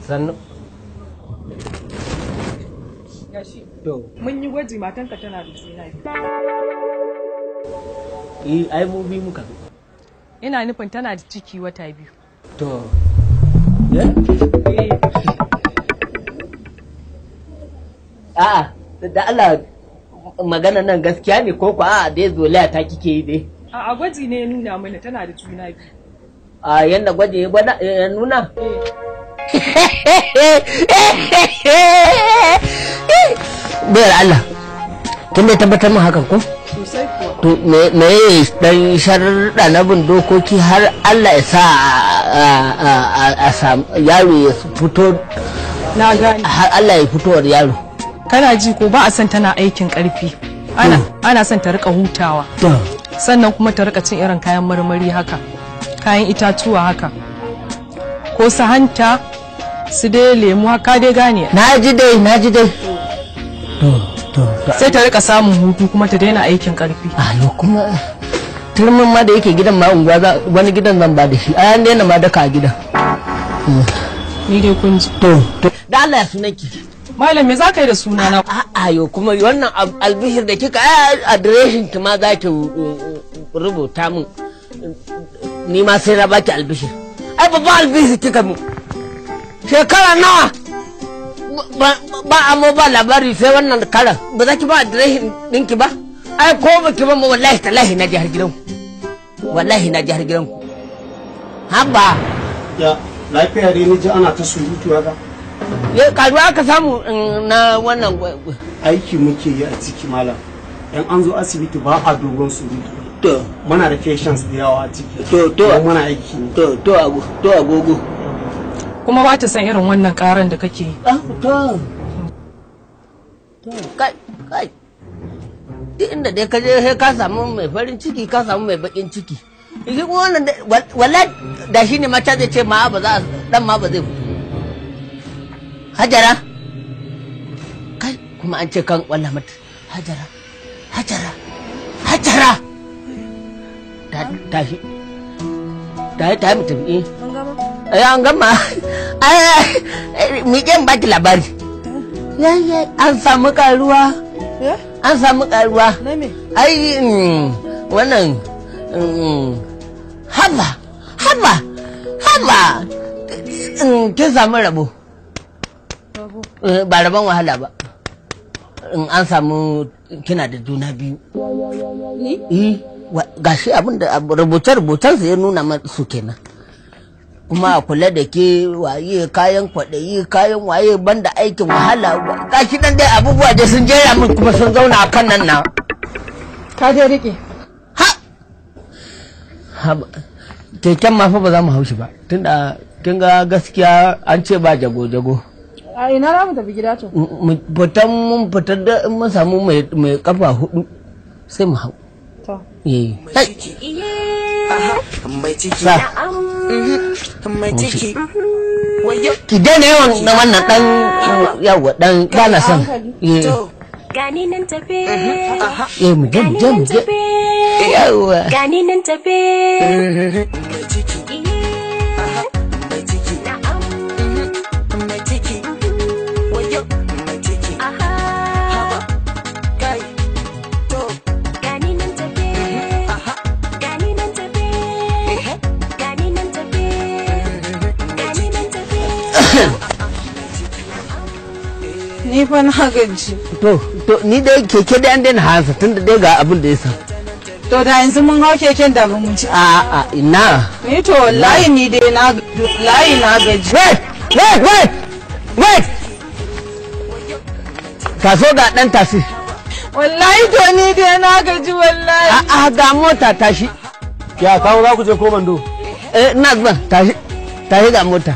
sannu gashi to mun yi gwaji matanka tana da juna biyu eh ai mu bi muka zo ina nufin tana da ciki wata biyu to ya a'a da Allah magana nan gaskiya ne ko ko a'a dai zolaya ta kike yi dai a a gwaji ne ya nuna mana tana da juna biyu a yanda gwaje ya gwada ya nuna bayar Allah kin da tabbatar min hakan ko sosai kuwa to me me dan sharuɗa na bin dokoki har Allah ya sa a- a- a- a samu yaro ya fito na gane har Allah ya fitowar yaro kana ji ko ba a son tana aikin karfi ana ana son ta rika hutawa to sannan kuma ta rika cin irin kayan marmari haka kayan itatuwa haka ko su hanta su dai lemu haka dai gane na ji dai na ji dai to to to sai ta rika samun hutu kuma ta daina aikin karfi ayo kuma turmin ma da yake gidan ma unguwa za- wani gidan zan ba da shi a yan daina ma daka a gidan ni dai kun ji to to da Allah ya sunanki malam me za ka yi da suna na a'a yo kuma wannan ab- albishir da kika ai adireshin ki ma za ki uh, uh, rubuta min ni ma sai na baki albishir ai babban albishir kika mu shekara nawa ba ba amo ba labari sai wannan karan ba za ki ba adireshin ɗinki ba ai ko ba ki ba ma wallahi tallahi na jihar gidanku wallahi na jihar gidanku haba ya lafiya dai ni ji ana ta surutu haka ya karuwa aka samu mm, na wannan gwa- gwa- aiki muke yi a ciki malam yan an zo asibiti ba a dogon surutu to muna da patients da yawa a ciki To, to. Kuma muna aiki ne to to ago- to agogo kuma ba ta san irin wannan karan da kake yi Ah, to. To, kai, kai. Duk inda dai ka je sai ka samu mai farin ciki ka samu mai bakin ciki. Shi kuma wannan dai- wal- wallahi da shi ne mata zai ce ma ba za a dan ma ba zai fito. Hajara. Kai, kuma an ce kan walla mata. Hajara. Hajara. Hajara. Ta tashi. Ta ta mu tafi. eh. Eh, an gama ai miƙen baki labari yayye an samu karuwa an samu karuwa ai mm, wannan mm, haba haba haba mm, kin samu rabo Eh, ba rabon wahala ba in an samu kina da juna biyu ni gashi abin da rubuce-rubucensa ya nuna masu kenan kuma a kula da ke waye kayan kwaɗayi kayan waye banda aikin wahala gashi nan dai abubuwa dai sun jera min kuma sun zauna a kan nan na ka je rike ha Haba, keken ma fa ba za mu haushi ba tunda kin ga gaskiya an ce ba jago-jago a ina za mu tafi gida to mu fitan mun fitar da in mun samu mai mai kafa hudu sai mu hau to eh kai mai ciki sa mai ciki ki daina yawan na wannan dan yawa dan bana son eh Gani nan tafe, eh mu je mu je mu je yawa gani nan tafe. mai ciki mai ciki Na'am, mai ciki wayo mai ciki aha, kai to gani nan tafe, aha gani nan tafe, gani nan tafe, gani nan tafe. ni fa na gaji to to ni dai keke dai an daina hansa tunda dai ga abin da ya sa to da yanzu mun hau keken da mun ci a a ina ni to wallahi ni dai na wallahi na gaji wait wait wait wait taso ga dan tasi wallahi to ni dai na gaji wallahi a a ga mota tashi ya kawo za ku je ko bando eh ina zuwa tashi tashi ga mota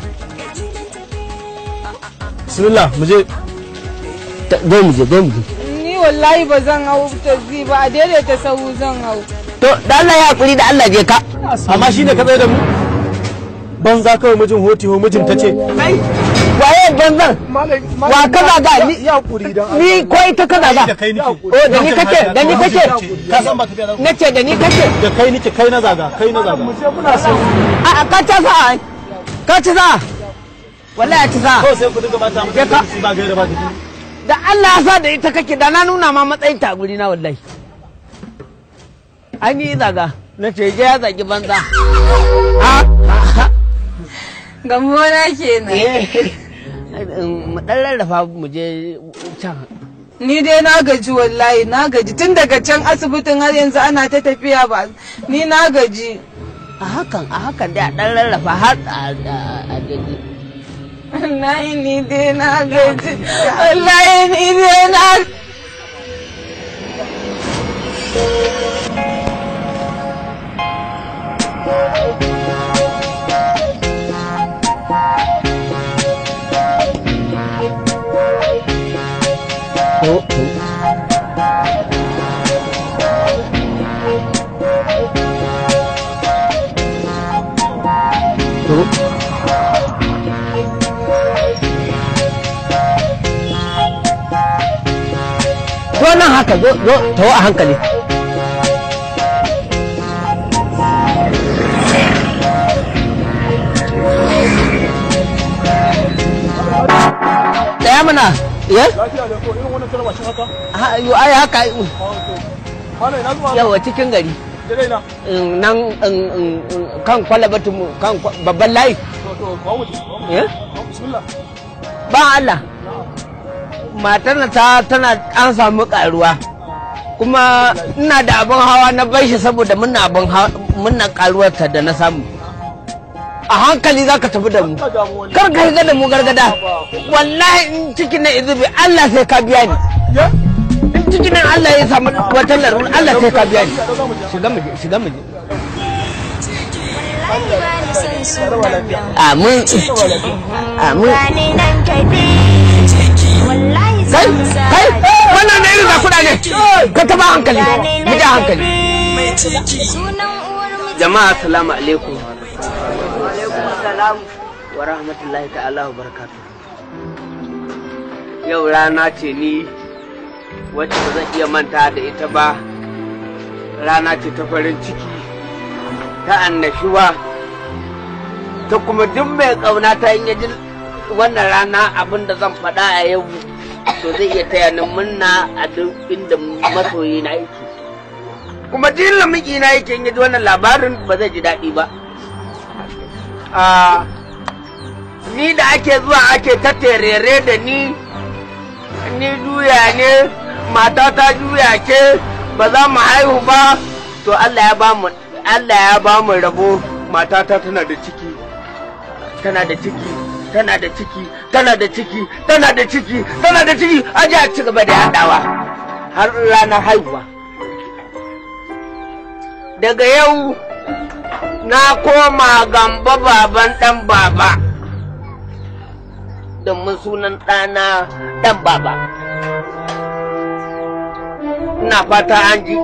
bismillah mu je Ta- zo mu je zo mu je ni wallahi ba zan hau taxi ba a daidaita sahu zan hau to da Allah ya hakuri da Allah je ka amma shine ka tsaye da mu banza kawai mijin hoti ho mijin ta ce waye banzan wa kaza ga ni ya kuri dan ni ko ita kaza ga da kai nike o da ni kake da ni kake ka san ba tafiya za ku nace da ni kake da kai nike kai na zaga kai na zaga mu je muna so a a, ka ci sa ka ci sa wallahi ci sa kawai sai ku dinga bata Je ka. mutane ba gaira ba jiki da Allah ya sa da ita kake da na nuna ma matsayin ta a guri na wallahi an yi zaga na ce je ya zagi banza ha Gamona kenan. mu dan rarrafa mu je can Ni dai na gaji wallahi na gaji tun daga can asibitin har yanzu ana ta tafiya ba ni na gaji. a hakan a hakan dai a dan rarrafa har a a gaji Wallahi ni dai na gaji. Wallahi ni dai na to to to zo nan haka zo zo to a hankali Tsaya mana, yes? lafiya da ko irin wannan tarwa shi haka Ha- yo, ai haka hala ina zuwa yawa cikin gari dare na in nan in- in- in- kan kwalabatu mu kan kwa- babban layi to to kawo mutum eh? bismillah ba Allah matar na ta tana an samu karuwa kuma ina da abin hawa na bai shi saboda muna abin hawa muna karuwarta da na samu a hankali za ka tafi da mu ka damu wani kar ka shiga da mu gargada wallahi in cikin na izubi Allah sai ka biya ni ya in cikin nan Allah ya samu wata larura Allah sai ka biya ni shiga mu je shiga mu je Wallahi ba ni son sunan nan. amin amin Gani nan tafi. Wallahi kai zan sa kai wannan ne irin zakuda ne ka taba hankali mu da hankali Sunan uwar miji. jama'a assalamu alaikum wa alaikum assalam wa rahmatullahi ta'ala wa barakatuh yau rana ce ni wacce ba zan iya manta da ita ba rana ce ta farin ciki ta annashuwa ta kuma duk mai kauna ta yin yaji wannan rana abin da zan faɗa a yau to zai iya taya ni munna a duk inda masoyi na yake kuma duk lamiki na yake in yaji wannan labarin ba zai ji daɗi ba Ah, ni da ake zuwa ake ta terere da ni ni juya ne mata ta juya ke ba za mu haihu ba to Allah ya ba mu Allah ya ba mu rabo matata tana da ciki tana da ciki tana da ciki tana da ciki tana da ciki tana da ciki aje a ci gaba da yadawa har ranar haihuwa daga yau na koma gamba baban dan baba domin sunan ɗana dan baba ina fata an ji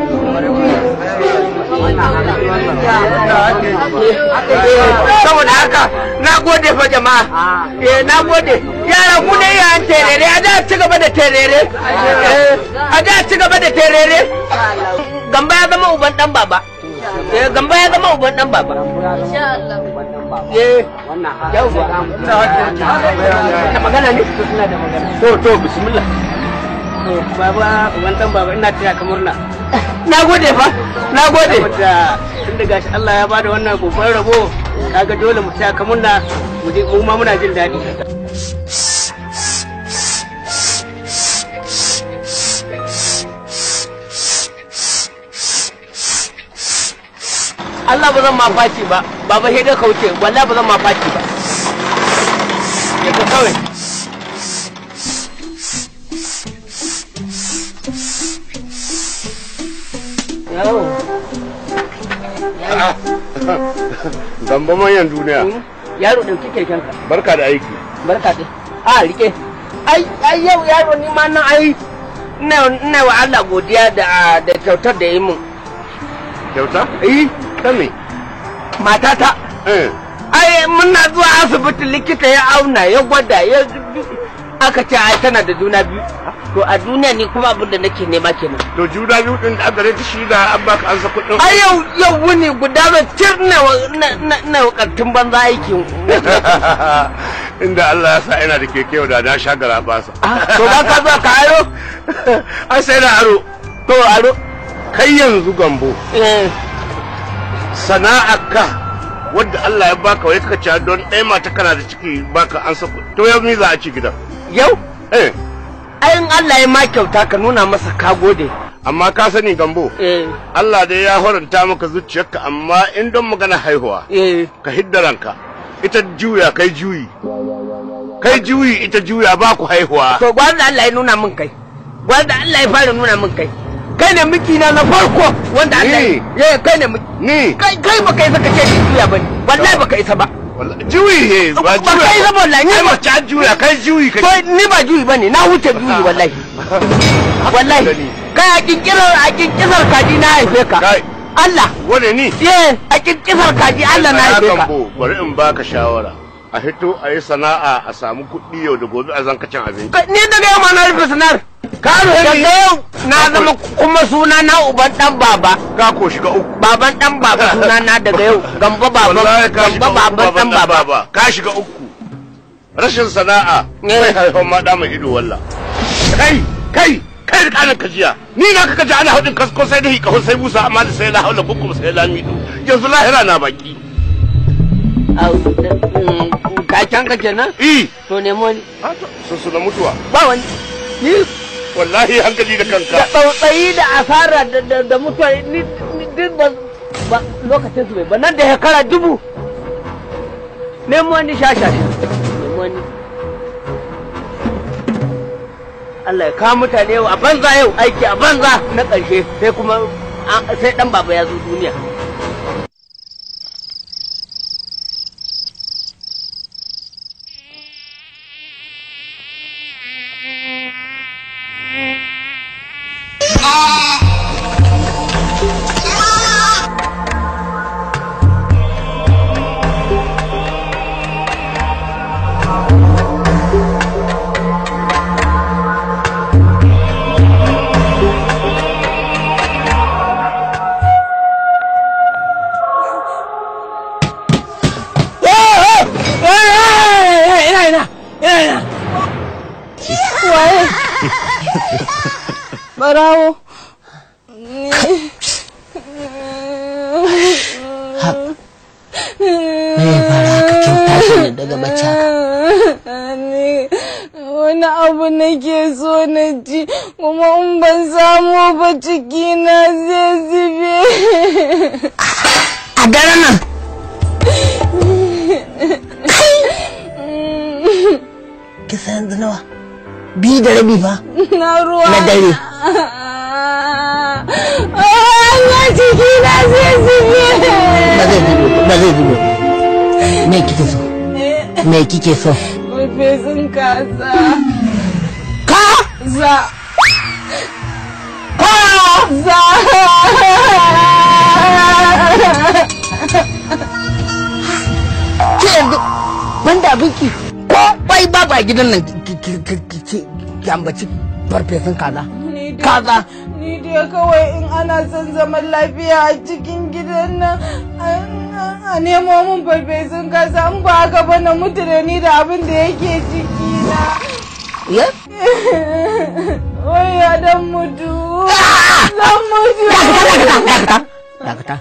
saboda haka na gode fa jama'a eh na gode yara ku ne yayan terere a da ci gaba da terere Eh, a da ci gaba da terere gamba ya zama uban dan baba eh gamba ya zama uban dan baba eh yauwa da magana ne to to bismillah to baba uban dan baba ina taya ka murna na gode fa na gode da tun da gashi Allah ya bada wannan babban rabo kaga dole mu taya ka murna mu je mu ma muna jin daɗi Allah ba zan ma faci ba baba sai dai kauce wallahi ba zan ma faci ba ya ka kawai Yawo. Gamba manyan duniya. Yaro ɗauki kekenka. Barka da aiki. Barka dai. A rike. Ai ai yau yaro ni ma nan ai ina ina wa Allah godiya da da kyautar da yi min. Kyauta? Eh, Ta me? matata. Eh. Ai muna zuwa asibiti likita ya auna ya gwada ya aka ce ai tana da juna biyu. To a duniya ni kuma abin da nake nema kenan. To juna biyu din da aka rage shi da an baka an sa kuɗin. Ai yau yau wuni guda zan cir na wa na na na wa ƙartin banza aikin. inda Allah ya sa ina da keke yau da na sha gara basa to ba ka zo ka aro an sai da aro to aro kai yanzu gambo eh sana'arka wadda Allah ya baka wai ka ci don ɗaya mata kana da ciki baka an sako to yau ni za a ci gidan yau eh ayin Allah ya ma kyauta ka nuna masa ka gode amma ka sani gambo eh Allah dai ya horanta maka zuciyarka amma in don magana haihuwa eh ka hidda ranka ita juya kai juyi kai juyi ita juya ba ku haihuwa to gwanda Allah ya nuna min kai gwanda Allah ya fara nuna min kai kai ne miki na na farko wanda Allah Ni? ya kai ne miki ni kai kai baka isa ka ce ni juya bane wallahi baka isa ba wallahi juyi he ba ba juya kai isa ba wallahi ni ai ba mace an juya kai juyi to kai ni ba juyi bane na wuce juyi wallahi wallahi kai a kinkirar a kinkisar kaji na haife ka kai Allah wane ni eh a kinkisar kaji Allah na haife ka Gambo, bari in baka shawara a hito a yi sana'a a samu kuɗi yau da gobe a zanka cin abinci Kai, ni daga yau ma na rufe sanar ka rufe daga ni yau na zama kuma suna na uban dan baba ka ko shiga uku baban dan baba suna na daga yau gamba baban wallahi ka shiga gamba uku baban dan baba ka shiga uku rashin sana'a Eh. sai haifan ma da mai ido walla kai kai kai da kanin kajiya ni na ka kaji ana hudin kasko sai da hika sai musa amma da sai la haula kukum sai la mido yanzu lahira na baki Au, mm, kakan ka kenan i to nemo ni sun suna mutuwa ba wani ni wallahi hankali da da kanka tsautsayi da asara da da da mutuwa ni ni duk ba ba lokacin su bai ba nan da shekara dubu nemo ni shasha nemo ni Allah ya kawo mutane yau a banza yau aiki a banza na ƙarshe sai kuma an- sai dan baba ya zo duniya ina ina ina ina waye barawo me ya fara haka kin tashi ne daga bacci haka ni wani abu nake so na ci kuma in ban samu ba ciki na zai zube a daren nan kisa yanzu nawa biyu da rabi ba na ruwa na dare Allah ciki na zai zube ba zai zube ba zai zube me kike so me kike so Farfesun kaza. ka Za. Za. ke yanzu banda abinki ko bai babu a gidan nan ki- ki- ki- ki- ki- ki ambaci farfesun kaza Ni dai- kaza Ni dai kawai in ana son zaman lafiya a cikin gidan nan a- a nemo mun farfesun kaza in ba haka ba na mutu da ni da abin da yake ciki na. ya Wai ya dan mutu. Zan mutu. dakata dakata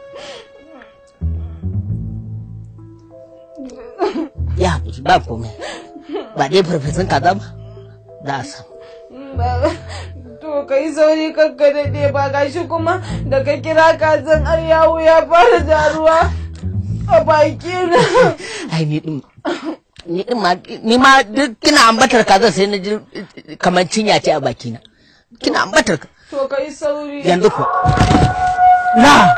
ya haƙuri ba komai ba dai farfesun kaza ba za a samu Ba- To kai sauri kakka daɗe ba gashi kuma da ka kira kazan har yawo ya fara jaruwa a baki na. ai ni din ni din ma ni ma duk kina ambatar kaza sai na ji kamar cinya ce a bakina kina ambatar ka To kai sauri. yanzu ko na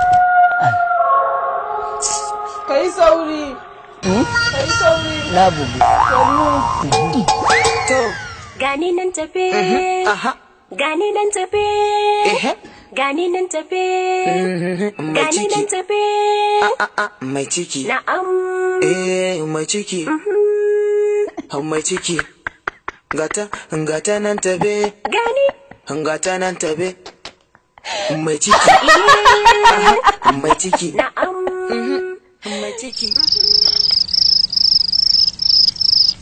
Kai sauri. Hmm? Kai sauri. na bubu Sannu. Gani nan tafe. aha Gani nan tafe. ehe Gani nan tafe. mai Gani nan ciki tafe. a a mai ciki Na'am. eh mai ciki hau mai ciki gata gata nan tabe Gani. gata nan tabe mai ciki Aha, mai ciki Na'am. mai ciki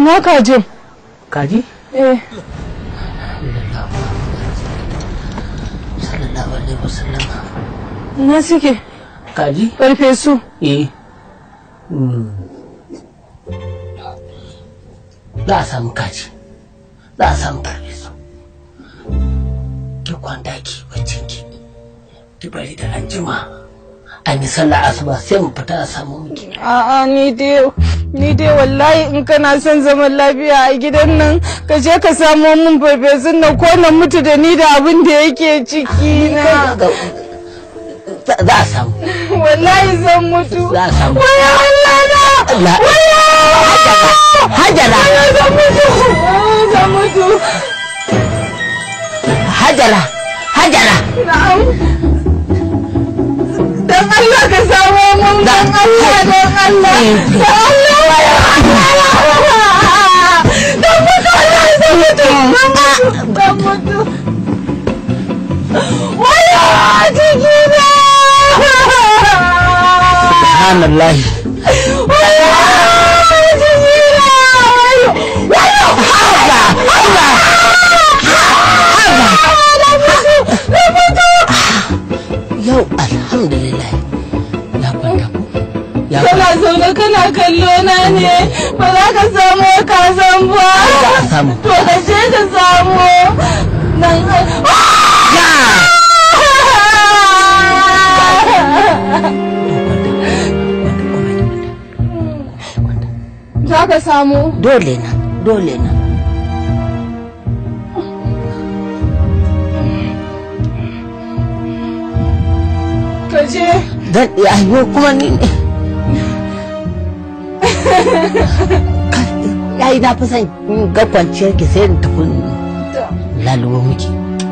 ina kajin kaji eh sallallahu alaihi wasallam ina suke kaji farfesu eh Hmm. za a samu kaji za a samu farfesu ki kwanta ki baccin ki ki bari da an jima an yi sallah asuba sai mu fita a samu miki A'a ni dai ni dai wallahi in kana son zaman lafiya a gidan nan ka je ka samo min farfesun nan ko na mutu da ni da abin da yake ciki na za za a samu wallahi zan mutu za a samu waya Allah na La- hajara zan mutu zan mutu hajara hajara na'am dan Allah ka samo min dan Allah dan Allah dan Allah waya Allah dan mutu Allah zan mutu zan mutu waya jikina subhanallahi waya jikina waya yau alhamdulillah ya kwanta ko ya kana kwanta zaune kana kallo na ne ba za ka samu kazan ba za a samu to ka je ka samu nan za ka samu dole na dole na ka je dan ayo kuma ni ne yayi na fi son in ga kwanciyar ki sai in tafi lalubo miki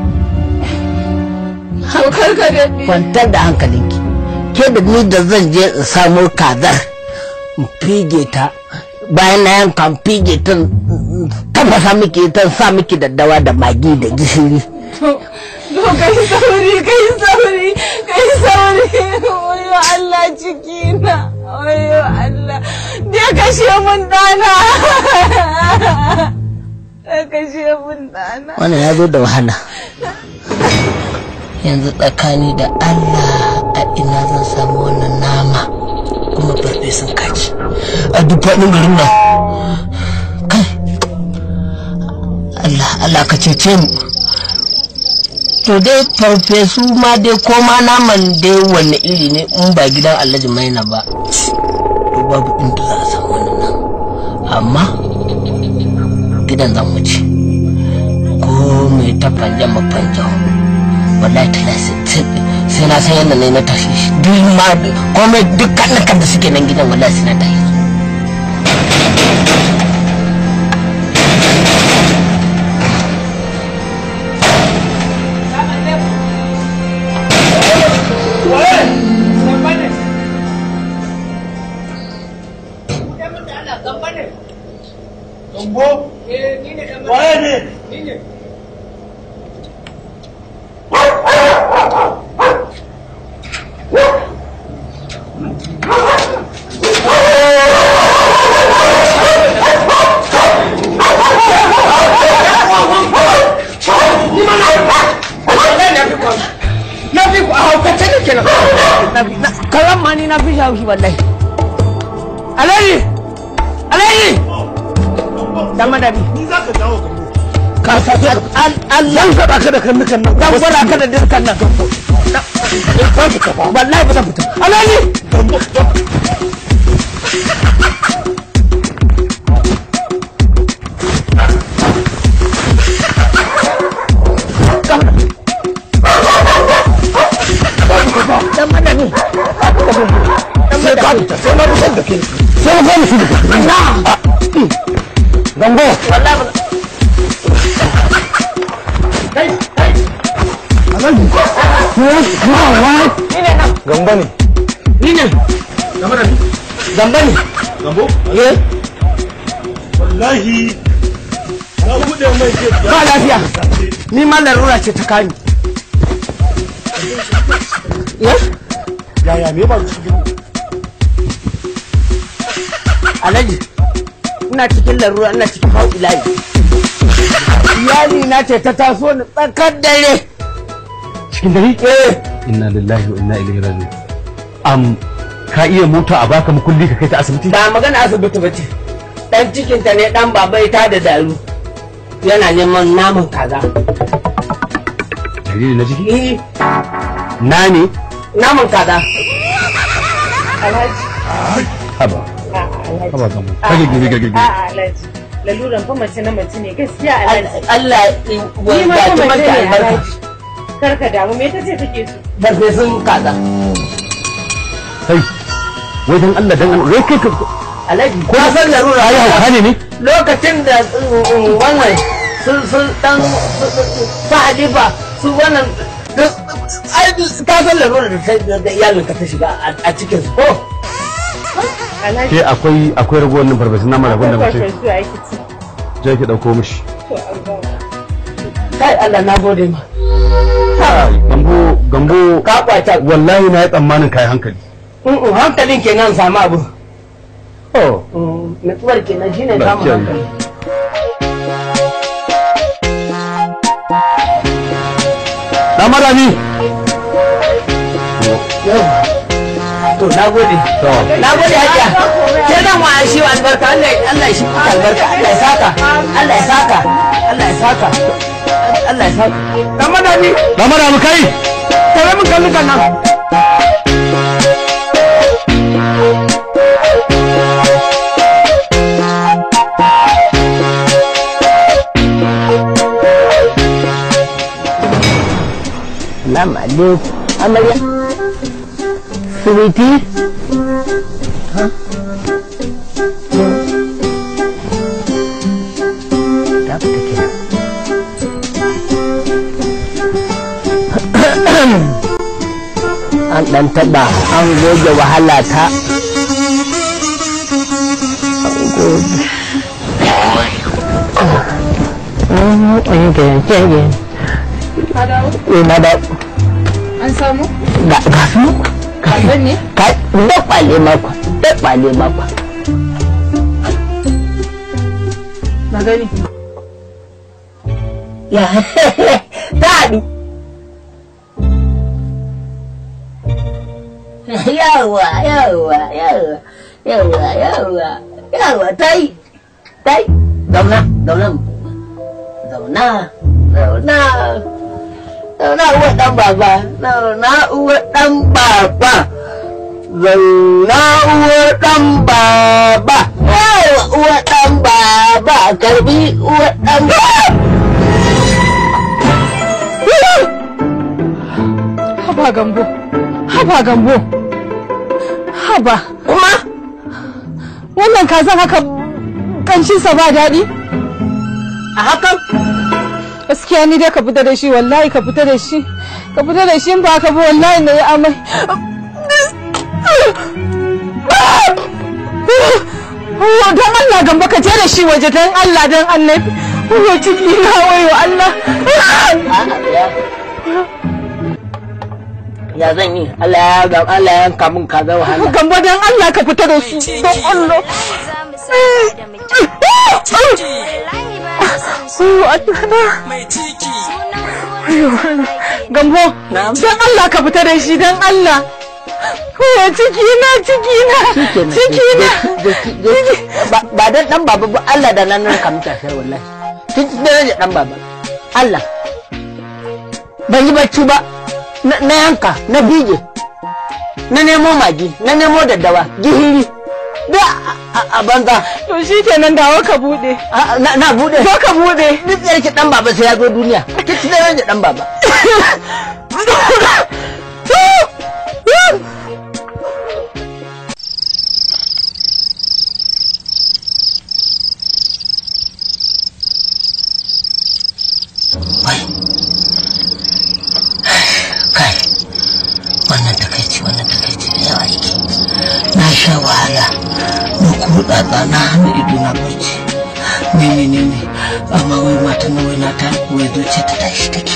kar ka daɗe kwantar da hankalinki ke da ni da zan je in samo kazar in fige ta bayan na yanka in fige ta in tafasa miki ta sa miki daddawa da magi da gishiri to kai sauri kai sauri kai sauri wayo Allah ciki na wayo Allah dai kashe mun dana dai kashe mun dana wannan ya zo da wahala yanzu tsakani da Allah a ina zan samu wannan nama kuma farfesun kaji a duk faɗin garin nan kai Allah Allah ka cece mu to dai farfesu ma dai ko ma naman dai wanne iri ne in ba gidan alhaji maina ba to babu inda za a samu wannan nama amma gidan zan wuce ko mai ta fanja mafanja wallahi ta sai na san yadda ne na tashi shi duk ma komai duk kan da suke nan gidan wallahi sai na tashi su na fi ku a haukace ne kenan karan ma ni na fi shi wallahi alayi alayi dan madadi Ni za ka dawo gambo. ka sa Allah Zan gaɗa ka da kannukan nan. dan gwada ka da dirkan nan wallahi ba zan fita alayi Gambo. dan madadi Sai ka fita sai na fitar da kai. Sai na fara fita. na Gambo. wallahi ba Alhaji. Yes, wow, why? ni ne nan Gambo ne. ni ne Game da ni. gamba ne Gambo. eh Wallahi. Na buɗe mai ke ba lafiya ni ma larura ce ta kani eh Yaya me ba su alhaji ina cikin larura ina cikin haulayi iyali na ce ta taso ni tsakar dare cikin dare eh inna lillahi wa inna ilaihi raji'un am ka iya mota a baka mukulli ka kai ta asibiti ba magana asibiti ba ce dan cikinta ne dan baba ta da daru yana neman naman kaza jariri na ciki eh na ne naman kaza Alhaji. haba A'a, Alhaji. haba gamu kage gege gege gege A'a, Alhaji. Laluran fa mace na mace ne gaskiya Alhaji. Allah Ni ya ma gaji fa mace mata ne albarka Alhaji. Kar ka damu me tace take so? farfesun kaza kai wai dan Allah dan Allah wai kai ka alhaji ko san larura ai hauka ne ne lokacin da mm, mm, wannan sun sun dan sa halifa su wannan duk- ai ka san larura da ta da iyalin ka ta shiga a- a cikin su ko Alhaji. ke akwai akwai ragowar nan farfesun nama da gwanda mace Farfesu a yi ci. je ki dauko mishi To, an gama. kai Allah na gode ma Kai, gambo gambo ka kwata wallahi na yi tsammanin kai hankali Mm, mm, hankalin kenan samu abu oh Mm, nutsuwar kenan shine Ba samun kyau. hankali dan marami Yawa. to na gode to na gode hajiya ke nan wa shi wa albarka Allah ya- Allah ya shi maka albarka Allah ya saka Allah ya saka Allah ya saka Allah ya saka dan madani dan marami kai tare mun kalli kan nan Salamu alaikum. Amarya. Sweetie. Ta fita kenan. An ɗan taɓa an goge wahala ta. An goge. Ka dawo? Ina da An samu? ga ga su Kazan ne? ka da kwale makwa da kwale makwa. Na gani. Ya ta haɗu. Yawa yawa yawa yawa yawa yawa ta yi ta yi zauna zauna zauna zauna zauna uwa ɗan baba zauna uwa ɗan baba zauna uwa ɗan baba yawa uwa ɗan baba karbi uwa ɗan baba Haba gambo. Haba gambo. Haba. kuma Wannan kazan haka kanshinsa ba daɗi? a hakan Gaskiya ni dai ka fita da shi wallahi ka fita da shi. Ka fita da shi in ba ka bi wallahi na yi amai. Oh, don Allah gamba ka je da shi waje don Allah don annabi. Oh, ciki na wayo Allah. ya zan yi Allah ya ga Allah ya yanka min kaza wahala Gamba don Allah ka fita da su don Allah. Oh, Allah na. Gambo, don Allah ka fita da shi don Allah. Oh, ciki na, ciki na, ciki na. Ba- ba dan dan baba ba Allah da nan ka muta sai wallahi tun daraja dan baba Allah ban yi bacci ba na na yanka na bige na nemo magi na nemo daddawa gihiri da a- a banza To shi kenan dawo ka bude. A- na na bude Zo ka bude. duk da yake dan baba sai ya zo duniya tun daraja dan baba kai wannan takaici wannan takaici da yawa yake na sha wahala na kuɗa ba na hannu ido na barci ne ne ne ne amma wai mata na wai na ta wai zuciya ta tashi take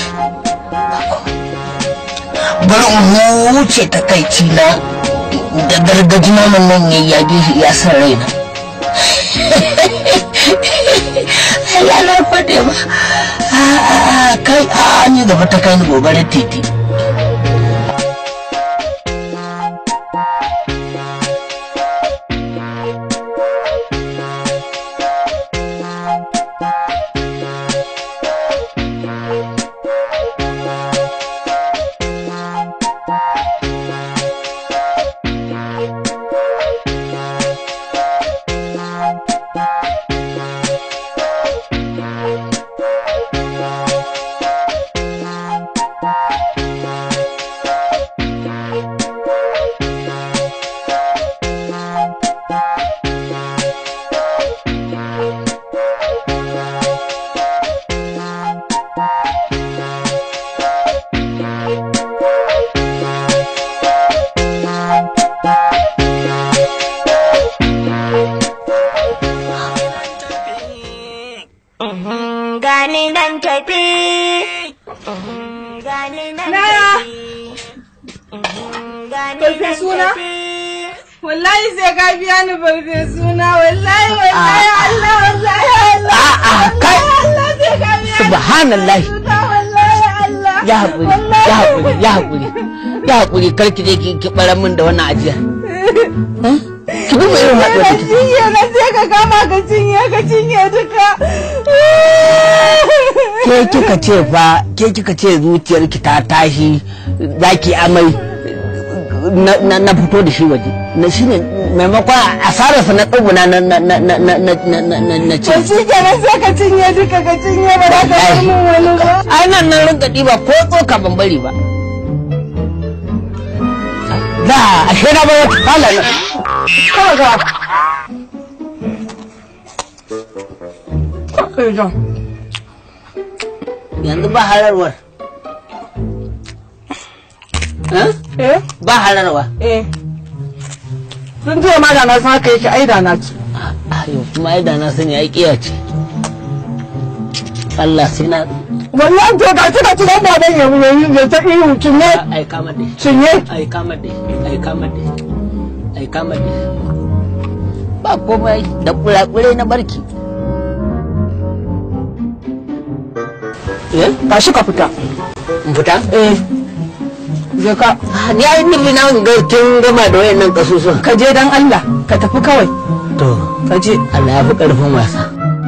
bar in huce takaici na da gargaji naman nan ya yage shi ya san raina Allah na faɗe ba kai a ni gaba ta kai ni gobarar titi Gani nan tafi. Gani nan Naya. tafi. Gani Barfe nan suna? tafi. Wallahi sai ka biya ni barfe suna wallahi wallahi Allah wallahi Allah. A'a, kai. Allah sai ka biya ni subhanallah suna wallahi Allah. ya haƙuri ya haƙuri ya haƙuri ya haƙuri kar ki je ki ki barar min da wannan ajiya ki duba irin haɗuwar Ka da take cinye na sai ka kama ka cinye ka cinye duka. ke kika ce fa ke kika ce zuciyarki ta tashi zaki amai na, na, na fito da shi waje na shi ne maimakon asararsa na tsuguna na na na na na na na na na na ce To shi kenan sai ka cinye duka ka cinye ba za ka bar min wani ba. ai nan nan rinka ɗiba ko tsoka ban bari ba da ashe na bai wata kala na kawai ga kawai ga yanzu ba hararwar Eh? Eh? ba hararwa Eh. Sun ce ma da na san haka yake ai da na ci. ayo kuma ai da na sani ai kiya ce Allah sai na Wallahi to ga ci ga ci dan baban ya yi ya ta ihu cinye ai kama da shi cinye. ai kama da shi ai kama da shi ai kama da shi ba komai da kurakure na barki eh Tashi ka fita. in fita Eh. Je ka Ah, ni ai nufi na ga kin gama da wayannan kasusuwan ka je dan Allah ka tafi kawai to ka je. Allah ya fi karfin wasa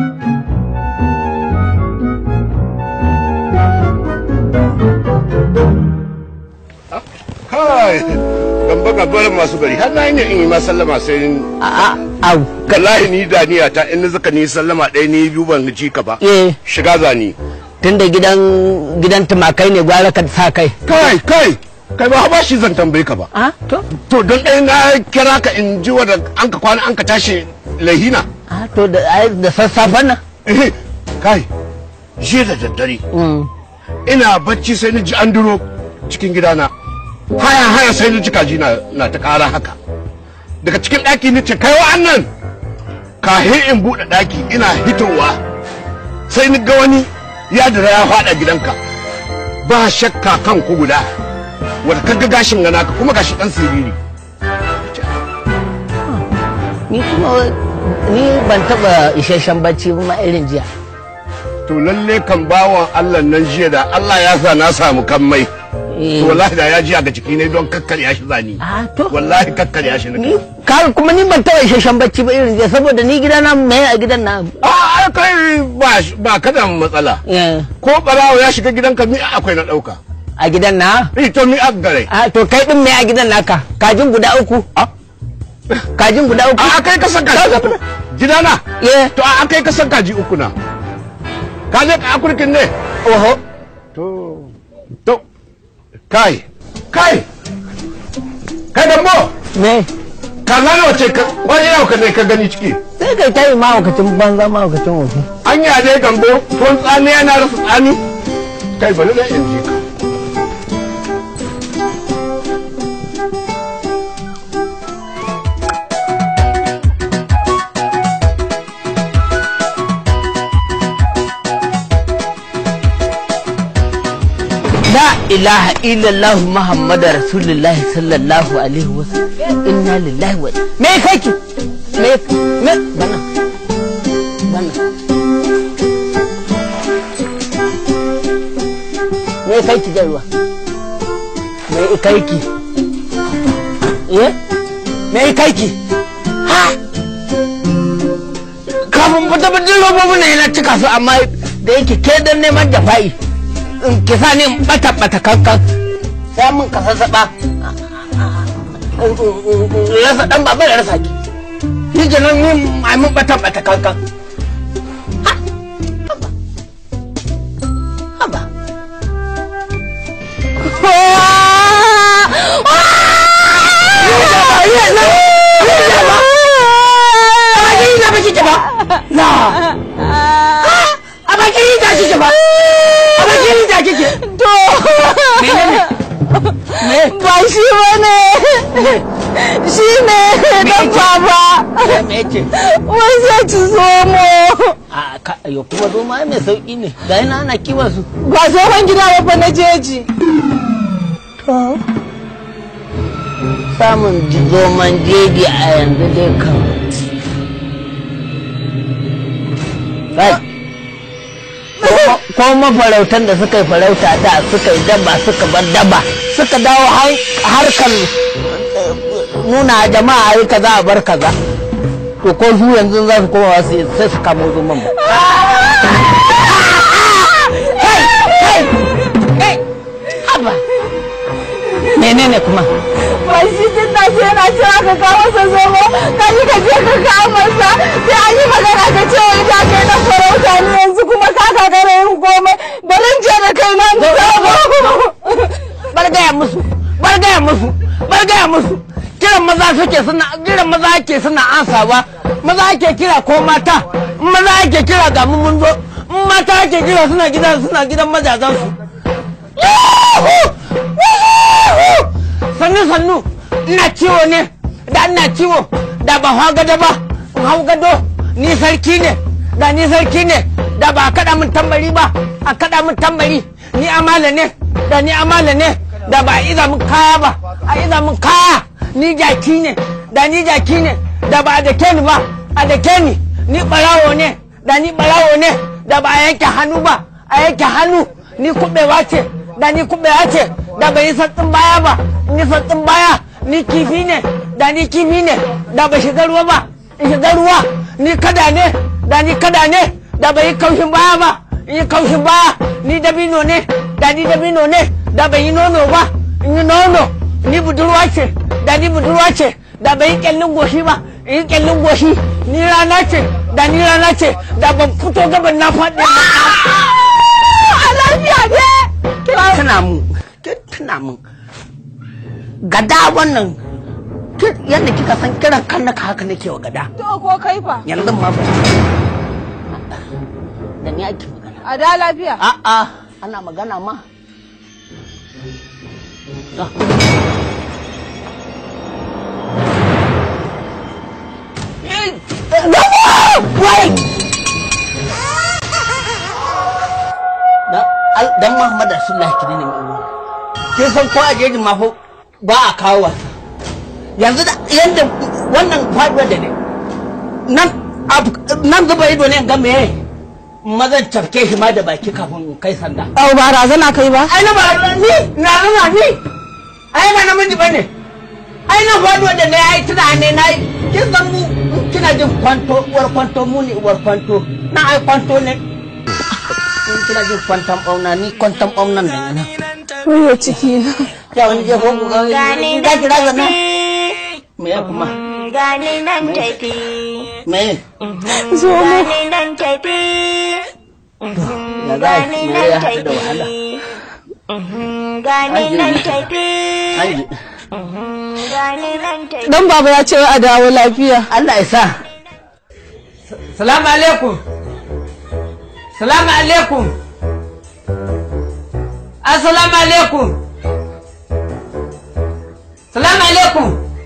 kai gamba gabar masu gari har na yi ne in yi ma sallama sai a a au wallahi ni da niyya ta in zaka ni sallama ɗaya ni biyu ban ji ka ba eh shiga zani tunda gidan gidan tumakai ne gwara ka sa kai kai kai kai ba ba shi zan tambaye ka ba a to to don ɗaya na kira ka in ji wadda an ka kwana an ka tashi lahina a to da ai da sassafen nan Eh, kai jiya da daddare Mm. ina bacci sai ni ji an duro cikin gidana haya haya sai ni ji kaji na, na ta kara haka daga cikin ɗaki ni ce kai wa'annan kahin in buɗe ɗaki ina hitowa sai ni ga wani ya dira ya faɗa gidanka ba shakka kan ku guda wanda kaga gashin gana ka kuma gashi ɗan siriri ni kuma ni ban taba isasshen bacci ba ma irin jiya to lalle kan bawan Allah nan jiya da Allah ya sa na samu kan mai Eh. to wallahi da ya ji ga ciki ne don kakkarya shi zani a to wallahi kakkarya shi ni ne ka kuma ni ban taba isasshen bacci ba irin jiya saboda ni gidana mai a gidan na a ai kai ba ba ka da matsala Eh, ko barawo ya shiga gidanka mi akwai na dauka a gidan na eh to mi a gare a to kai din mai a gidan naka kajin guda uku kajin guda uku a kai ka san kaji uku gidana eh to a kai ka san kaji uku na ka je ka akurkin ne oho to to kai kai kai da mo me kaza nawa ce ka wani yau ka ne ka gani ciki sai kai tayi mahaukacin banza mahaukacin wofi anya dai gambo tuwon tsani yana rasa tsani kai bari na in ji ka la ilaha illallah muhammadu rasulullahi sallallahu alaihi wasallam inna lillahi wa me kake me me bana bana me kai ki jarwa me kai ki eh me kai ki ha kafin fita fitin robobin na yana cika su amma da yake ke dan neman jafa'i in ki sa ni in bata bata kankan sai mun ka sassaɓa rasa dan baba da rasa ki shi kenan ni ai mun bata bata kankan Ha! haba haba ba shi ba ne shi ne dan baba wai zai ci zomo a ka yo kuma zo ma mai sauki ne ga yana ana kiwon su ba tsohon gida ba fa na jeji samun zoman jeji a yanzu dai kan kai ko mafarautan da suka yi farauta da suka yi daba suka bar daba suka dawo harkar nuna jama'a yi kaza a bar kaza to ko su yanzu za su koma wasu sai su kamo zoman ba kai kai kai haba menene kuma ba shi tun da shi yana cewa ka kawo masa zomo ka yi ka je ka kawo masa sai an yi magana ka ce wai ta kai na farauta ni yanzu kuma ka kakara yin komai bari je da kai nan zomo bar gaya musu bar gaya musu bar gaya musu kiran maza suke suna kiran maza ake suna ansawa maza ake kira ko mata in maza ake kira ga mu mun zo in mata ake kira suna gidan suna gidan majazan su sannu sannu ina ciwo ne da ina ciwo da ba hau gado ba in hau gado ni sarki ne da ni sarki ne da ba a kaɗa min tambari ba a kaɗa min tambari ni amala ne da ni amala ne da ba a iza min kaya ba a iza min kaya ni jaki ne da ni jaki ne da ba a dake ni ba a dake ni ni ɓarawo ne da ni ɓarawo ne da ba a yanke hannu ba a yanke hannu ni kuɓewa ce da ni kuɓewa ce da bai yi santsin baya ba ni santsin baya ni kifi ne da ni kifi ne da bai shiga ruwa ba in shiga ruwa ni kada ne da ni kada ne da bai yi kaushin baya ba in yi kaushin baya ni dabino ne da ni dabino ne da bai yi nono ba in yi nono ni budurwa ce da ni budurwa ce da bai yi kyallin goshi ba in yi kyallin goshi ni rana ce da ni rana ce da ban fito gaban na faɗi a lafiya ne tuna mu kin tuna mu gada wannan kin- yadda kika san kiran kan naka haka nake wa gada to ko kai fa yanzu ma ba da ni ake magana a da lafiya a'a ana magana ma To. Eh, Gamo! Wai! Dan al- dan Muhammad Rasulullahi kine ne mai ruwa. Kin san ko a jejin ma fa ba a kawo wasa. Yanzu da yanda wannan faduwar da ne. Nan ab- nan zuba ido ne in ga me mazan cafke shi ma da baki kafin in kai sanda. au ba razana kai ba ai na ba ni na rana ni ai ba namiji ba ne ai na faduwa da na yi tunani na yi kin san mu in kina jin kwanto uwar kwanto mu ne uwar kwanto na ai kwanto ne in kina jin kwantan bauna ni kwantan baunan da ina Wayo ciki na ya wani je ko Gani ga nan kira ga na tafi, me ya kuma gani nan tafi, me zo mu gani nan tafi, ya za a gani yi nan ya haɗu da wahala tafi, gani nan tafi, an ji gani nan tafi. dan baba ya ce a dawo lafiya Allah ya sa salamu alaikum salamu alaikum assalamu alaikum salamu alaikum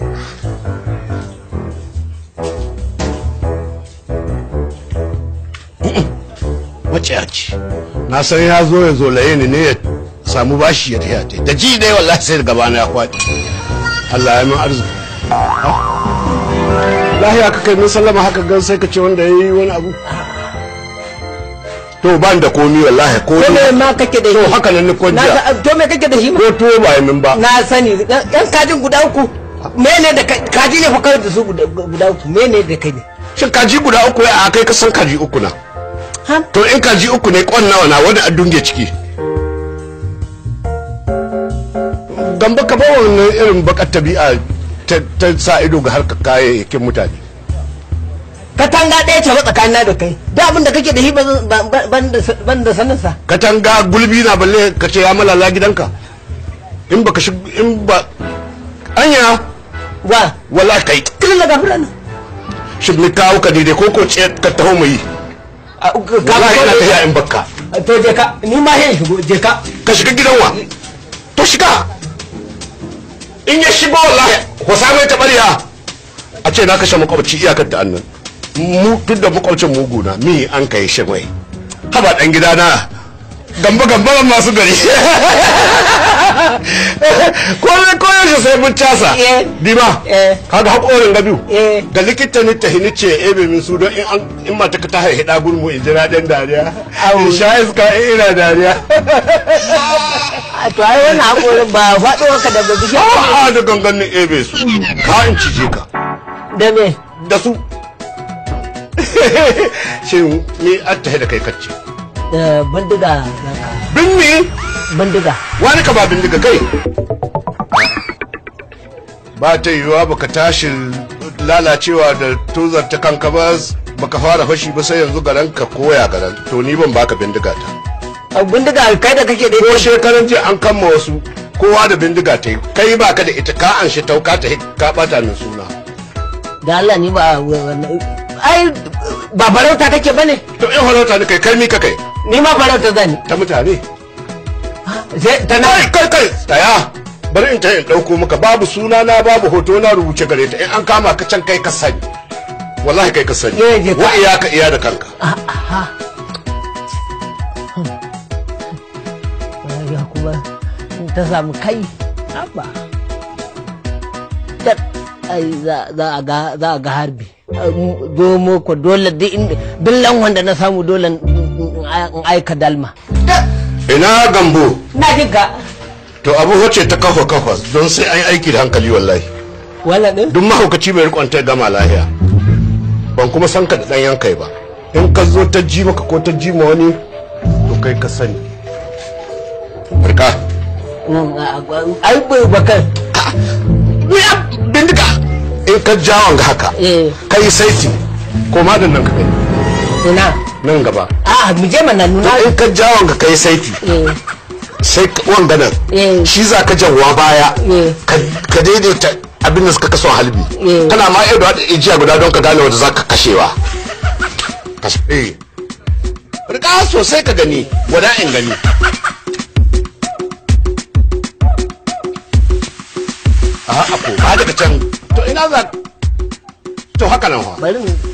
maciyaci na san ya zo ya zo laye ni ne ya samu bashi ya taya ta da ji dai wallahi sai da gabana ya kwaɗi Allah ya min arziki lahiya ka kai min sallama haka gan sai ka ce wanda ya yi wani abu to ban da komi wallahi ko ko me ma kake da to shi haka nan ni na kwanciya ga to me kake da shi ko tuwo ba yi min ba na sani yan kajin guda uku mene da ka- kaji ne fa kawai da su guda guda uku mene da kai ne shin kaji guda uku ya a kai ka san kaji uku na ha to in kaji uku ne kwan nawa na wani a dunge ciki gamba ka ba wannan irin bakar tabi'a ta ta sa ido ga harkar kayayyakin mutane katanga ɗaya ce ba tsakanina da kai da abin da kake da shi ba zan- ba- ba- ban da ban da sanin sa katanga gulbi na balle ka ce ya malala gidanka in baka shi in ba anya wa wala kai kirin da gafura nan shi ni kawo ka daidai ko ko ce ka taho mu yi wallahi ina tafiya in bakka to je ka ni ma sai in shigo je ka ka shiga gidan wa to shiga in ya shigo wallahi wasa mai tabariya a ce na kashe makwabci iyakar da annan mu duk da makwabcin mugu na mi an kai shi mai haba dan gida na gamba gamba masu gari ko ne ko yaushe sai mun casa Eh. dima Eh. kaga hakorin gabiu Eh. da likita ni ta hini ce ebe min su don in an in mata ka ta haihi da gurmu in jira dan dariya Au. in sha iska in ina dariya a to ai wannan hakorin ba faɗo ka daga bishiya a'a da ganganin ebe su ka in cije ka da me da su shin ni an tahi da kai kacce da bindiga binni bindiga wani ka ba bindiga kai ba ta yiwuwa baka tashi lalacewa da tozar ta kanka ba baka fara fashi ba sai yanzu garan ka koya garan to ni ban baka bindiga ta a bindiga kai da kake da ko ita shekaran jiya an kama wasu kowa da bindiga ta yi kai baka da ita ka an shi tauka ta ka bata min suna da Allah ni ba wannan ai ba farauta kake bane to in farauta ni kai kai mi ka kai ni ma farauta zani ta mutane sai ta na kai kai kai tsaya bari in ta in ɗauko maka babu suna na babu hoto na rubuce gare ta in an kama ka can kai ka sani wallahi kai ka sani Eh, je ka. wa iya ka iya da kanka ya kuma ta samu kai haba Tab, ai za za a ga za a ga harbi domo ko dole duk inda duk lanwan da na samu dole in in aika dalma ina gambo na jin ka to abu wace ta kafa kafa don sai an yi aiki da hankali wallahi wannan din duk mahaukaci bai rikon ta gama lahiya ban kuma san ka da ɗan yankai ba in ka zo ta ji maka ko ta ji ma wani to kai ka sani barka ai bai bakar ya bindiga in ka jawon ga haka eh kai saiti ko ma da nan ka gani ina nan gaba a mu je mana to nuna in ka jawon ga kai saiti eh sai ka- wanga nan eh shi za ka jawa baya Eh. ka ka daidaita abin da suka kaso halbi Eh. kana ma iya da ijiya guda don ka gane wanda za ka kashewa Kas- eh rika sosai ka gani wada in gani a ko ba daga can to ina za to haka nan fa bari mu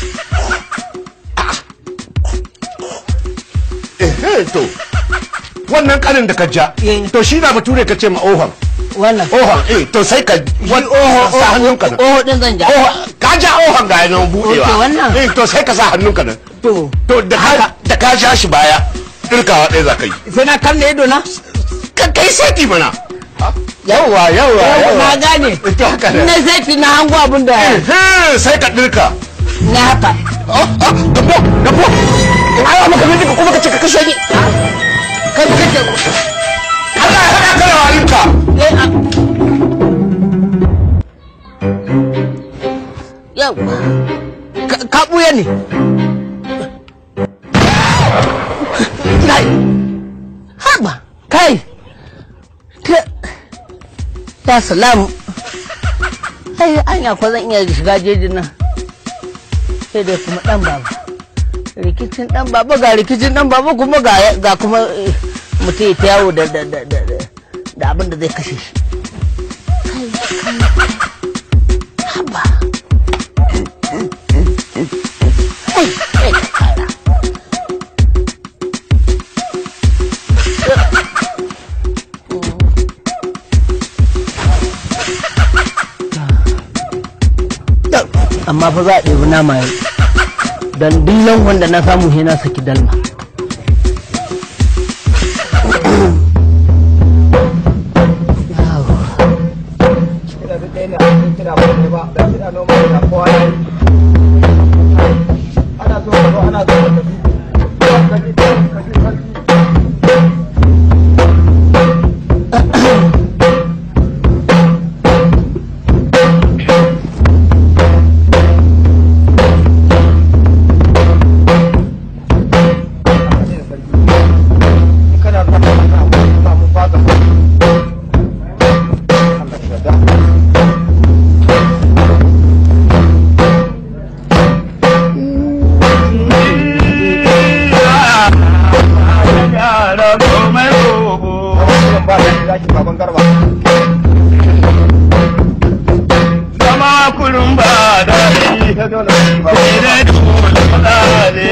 eh to wannan kanin da ka ja Eh. to shi na bature ka ce ma ohon wannan ohon eh to sai ka wani ohon sa hannunka nan oho din zan ja ohon ka ja ohon ga yanan budewa Ok, wannan. eh to sai ka sa hannunka nan to to da ka da ka ja shi baya dirkawa ɗaya za ka yi sai na kalle ido na ka kai seti mana yawwa yawwa yau na gane to haka ne na zai na hango abin da Eh, sai ka dirka na haka oh oh dabo dabo in ayo maka bindiga kuma ka ce ka kashe ni kai ba kake Allah ya haɗa ka da walinka eh a yau Ka- ka buya ne kai haba kai ta ta salamu ai anya ko zan iya shiga jejin nan sai dai kuma dan baba rikicin dan baba ga rikicin dan baba kuma ga ga kuma eh, mutum ya ta yawo da da da da da- da abin da zai kashe shi kai kai haba Ai, ai, kara. amma amma fa za a ɗebi nama yau don dillan wanda na samu he na saki dalma Zama kullum ba daɗi, sai dai dole faɗaɗe.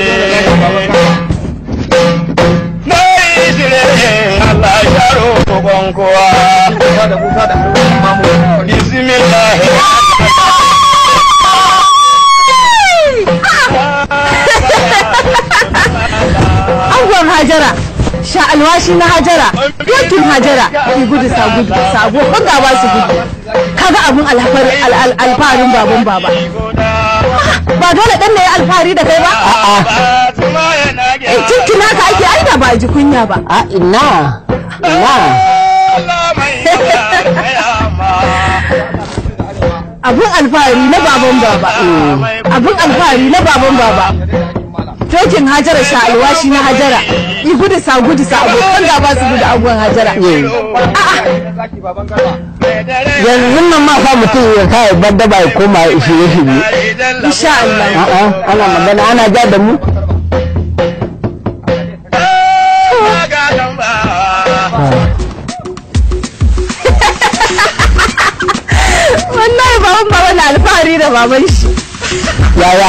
Mai jire Allah ya roƙon kowa. Bismillah. Angon Hajara, sha alwashi na Hajara, yakin Hajara, ki gudu sa gudu, sabo kun gaba su gudu. Kaga abun alfar- al- al- alfaharin baban baba. Ba dole ɗan da ya alfahari da kai ba? Eh, Cinkina ka ake ai da ba a ji kunya ba. a ina ina Abun alfahari na baban baba. Abun alfahari na baban baba. Tokin Hajara sha alwashi na Hajara. Yi gudu sa gudu sa abokan gaba su gudu abuwan Hajara. yanzu nan ma fa mutum ya kai badda ba ya koma ya shirye shirye Insha Allah. a'a ana magana ana ja da mu Wallahi baban baba na alfahari da baban shi. yaya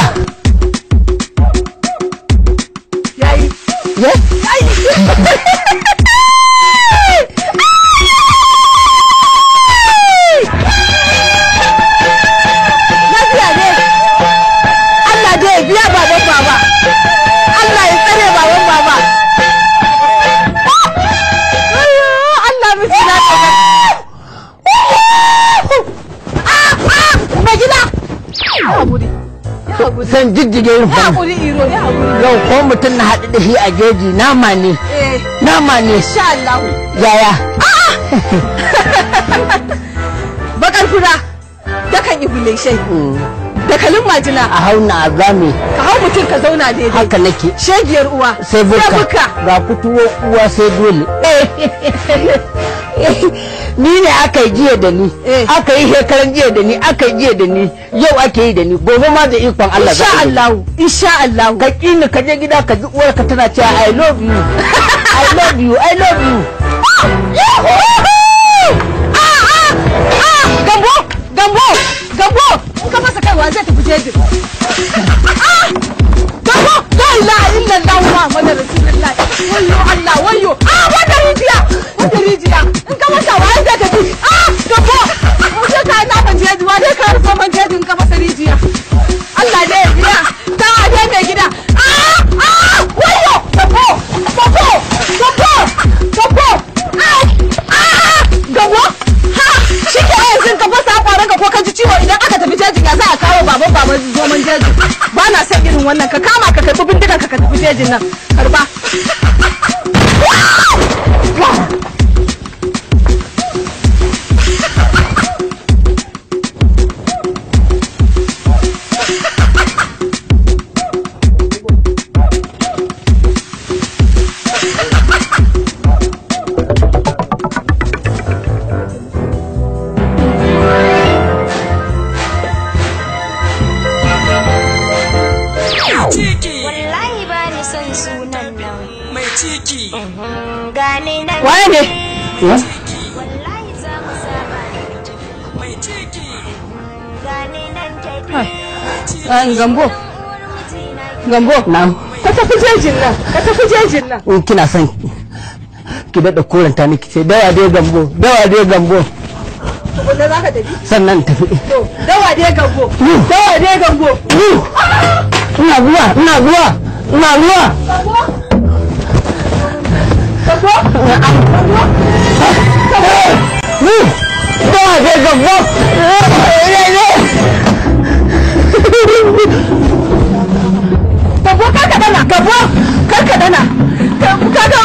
Yayi. ye Lafiya ne. Allah dai ya biya baban baba. Allah ya tsare baban baba. Ayyo, Allah miki na tsare. Ah, ah, mai gida. Ya haƙuri. Ya haƙuri. san jijjige yin Ya fa haƙuri iro, ya haƙuri. yau ko mutum na haɗu da shi a jeji nama ne Eh, nama ne insha Allah. yaya Bakar fura. Dakan ibuleshai. Dakalin majina. a hauna a zame Ka hau mutum ka zauna daidai. haka nake Shegiyar uwa. sai buka ga fituwo uwa sai dole ni ne aka yi jiya da ni Eh. aka yi shekaran jiya da ni aka yi jiya da ni yau ake yi da ni gobe ma da ikon Allah za Insha a yi. Allah. Insha Allah. ka kini ka je gida ka ji uwarka tana cewa I love you I love you I love you Gambo! Gambo! Gambo! In ka masa kaiwa zai tafi jeji. Ah! Gambo! La ilaha illallah Muhammadu Rasulullah. Wayyo Allah, wayyo. Ah, wanda rijiya! Wanda rijiya! In ka masa wa zai tafi. Ah, Gambo! Mu je ka na ban jeji, wa zai ka rufe man jeji in ka masa rijiya. Allah ne ya biya. Dan ade mai gida. Ah! Ah! Wayyo! Gambo! Gambo! Gambo! Gambo! Ah! Ah! Gambo! Ha! Shi ke yanzu ka fasa kwaron ka ko ka ji ciwo idan aka tafi jejin ya za a kawo baban baban zoman jejin. Ba na son irin wannan ka kama ka karbi bindigan ka ka tafi jejin nan. Karba. Wallahi ba ni son sunan nan. Mai ciki. Gane nan. Waye ne? Wallahi za mu saba da tafi. Mai ciki. Gane nan tafi. Ah, Gambo. Gambo. na Ka tafi jejin nan. Ka tafi jejin nan. in kina son ki daɗa koranta ni ki ce dawa dai gambo dawa dai gambo tukunna za ka tafi sannan tafi to dawa dai gambo dawa dai gambo ina zuwa ina zuwa ina zuwa dawa dai gambo gambo kar ka dana gambo kar ka dana kaga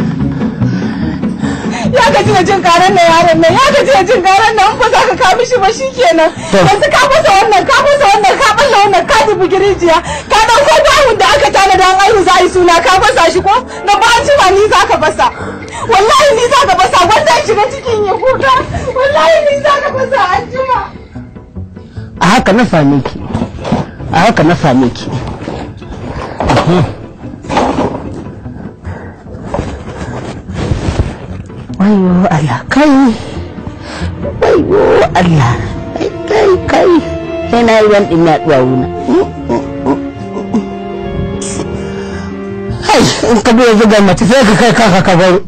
ya gaji da jin karan nan yaron nan ya gaji da jin karan nan ba za ka kawo mishi ba shikenan yanzu ka fasa wannan ka fasa wannan ka balla wannan ka dubi girijiya ka dauko bahun da aka tana da an aihu za a yi suna ka fasa shi ko na ba an jima ni za ka fasa wallahi ni za ka fasa wanda ya shiga cikin ya kuka wallahi ni za ka fasa an jima a haka na same ki a haka na same ki wayo Allah kai wayo Allah kai kai kai sai na yi ruwan ɗin yaɗuwa wuna hai in ka biya zuga mace sai ka kai kaka ka baro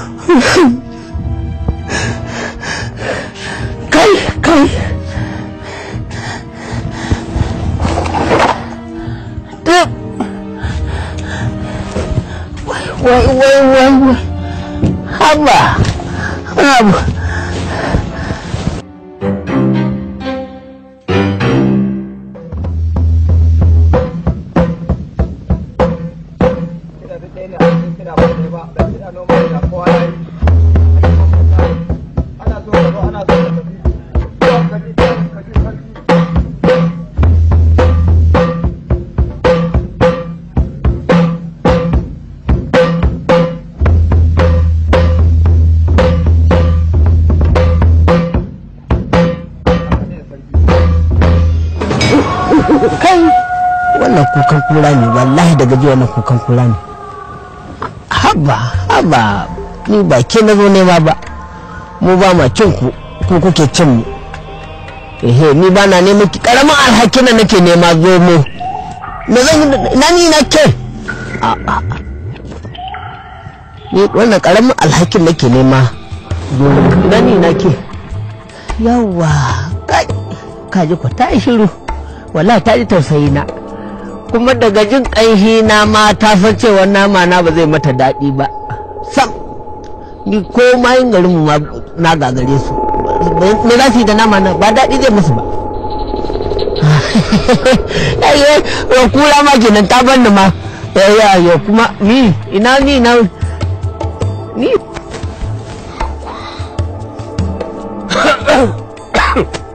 kai kai duk wai wai wai wai wai haba haba kai wannan kukan kura ne wallahi daga ji wannan kukan kura ne haba haba ni ba ke na zo nema ba mu ba ma cin ku ku kuke cin mu ehe ni ba na neman ki karamin alhaki na nake nema zo mu me zan yi da- na ni na ke a a a. ni wannan karamin alhakin nake nema zo mu na ni na ke yawa kai kaji ku ta yi shiru wallahi ta ji tausayi na kuma daga jin ƙanshi na ma ta san cewa nama na ba zai mata daɗi ba sam ni ko ma yin garin mu ma na gagare su me za su yi da nama na ba daɗi zai musu ba yayi ya kura ma kenan ta banni ma ya ya kuma ni ina ni na ni